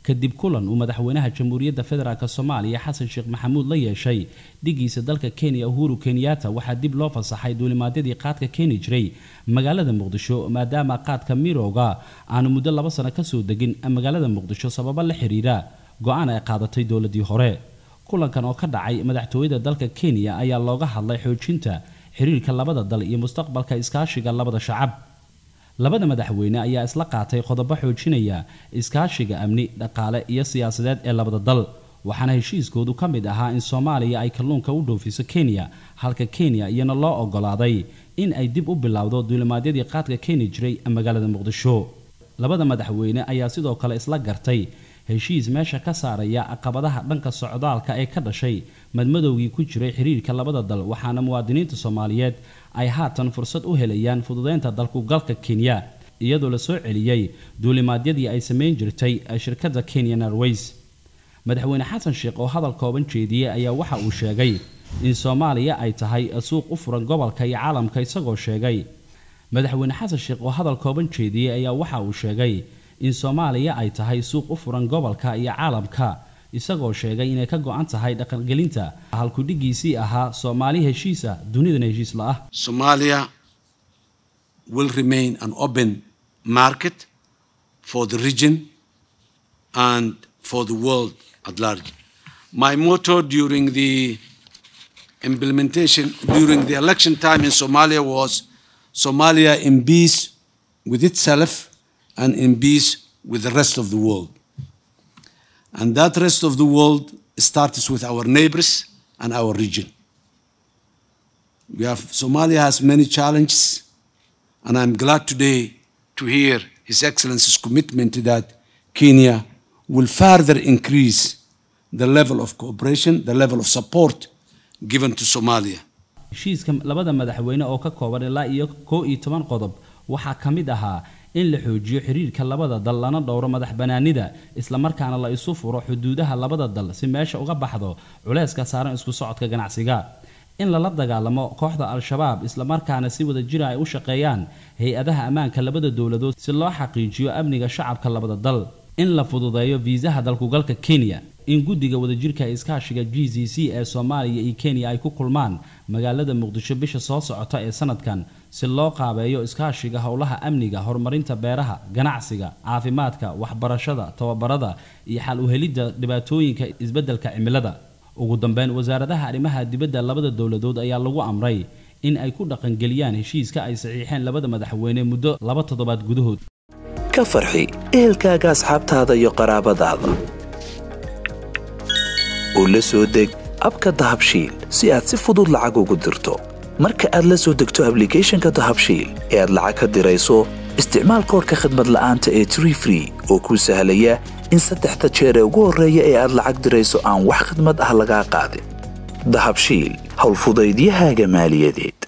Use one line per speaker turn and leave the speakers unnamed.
kadib kulan uu madaxweynaha jamhuuriyadda federaalk soomaaliya xasan sheekh maxamuud la yeeshay dhigiisa dalka kenya uhuru kenyatta waxaa dib loo fasaxay duulimaadyadii qaadka keeni jiray magaalada muqdisho maadaama qaadka mirowga aanu muddo laba sano kasoo degin magaalada muqdisho sababo la xiriira go-aan ay qaadatay dowladii hore kulankan oo ka dhacay madaxtooyada dalka kenya ayaa looga hadlay xoojinta xiriirka labada dal iyo mustaqbalka iskaashiga labada shacab labada madaxweyne ayaa isla qaatay qodobo xoojinaya iskaashiga amni dhaqaale iyo siyaasadeed ee labada dal waxaana heshiiskoodu ka mid ahaa in soomaaliya ay kalluunka u dhoofiso kenya halka kenya iyana loo ogolaaday in ay dib u bilowdo duulimaadyadii qaadka keeni jiray magaalada muqdisho labada madaxweyne ayaa sidoo kale isla gartay heshiis meesha ka saaraya caqabadaha dhanka socdaalka ee ka dhashay madmadowgii ku jiray xiriirka labada dal waxaana muwaadiniinta soomaaliyeed ay haatan fursad u helayaan fududeynta dalkugalka kenya iyadoo la soo celiyey duulimaadyadii ay samayn jirtay shirkadda kenyan airways madaxweyne xasan sheekh oo hadal kooban jeediyey ayaa waxa uu sheegay in soomaaliya ay tahay suuq u furan gobolka iyo caalamka isagoo sheegay madaxweyne xasan sheekh oo hadal kooban jeediyey ayaa waxa uu sheegay in soomaaliya ay tahay suuq u furan gobolka iyo caalamka isagoo sheegay inay ka go-an tahay dhaqangelinta halkudhigiisii ahaa soomaali heshiis ah dunidana heshiis la ah
Somalia will remain an open market for the region and for the world at large. My motto during the implementation, during the election time in Somalia was Somalia in peace with itself and in peace with the rest of the world. And that rest of the world starts with our neighbors and our region. We have, Somalia has many challenges, and I'm glad today to hear His Excellency's commitment that Kenya will further increase the level of cooperation, the level of support given to Somalia.
heshiiska labada madaxweyne oo ka kooban ilaa iyo koo iyo toban qodob waxaa ka mid ahaa in la xoojiyo xiriirka labada dal lana dhowro madax banaanida islamarkaana la isu furo xuduudaha labada dal si meesha uga baxdo culayska saaran isku socodka ganacsiga in lala dagaalamo kooxda al-shabaab islamarkaana si wada jira ay u shaqeeyaan hay-adaha ammaanka labada dowladood si loo xaqiijiyo amniga shacabka labada dal in la fududeeyo fiisaha dalkugalka kenya in guddiga wadajirka iskaashiga g c c ee soomaaliya iyo kenya ay ku kulmaan magaalada muqdisho bisha soo socota ee sanadkan si loo qaabeeyo iskaashiga howlaha amniga horumarinta beeraha ganacsiga caafimaadka waxbarashada tababarada iyo xal uhelidda dhibaatooyinka isbeddelka cimilada ugu dambeyn wasaaradaha arrimaha dibadda labada dowladood ayaa lagu amray in ay ku dhaqangeliyaan heshiiska ay saxiixeen labada madaxweyne muddo laba toddobaad gudahood
ka farxi ehelkaaga asxaabtaada iyo qaraabadaada oo la soo deg abka dahabshiil si aad si fudud lacag ugu dirto marka aad la soo degto ablicathonka dahabshiil ee aad lacag ka dirayso isticmaal koorka khadmad la'aanta ee tree free oo kuu sahlaya in saddexda jeer ee ugu horreeya ee aad lacag dirayso aan wax khadmad ah lagaa qaadin dahabshiil howlfudaydiyahaaga maaliyadeed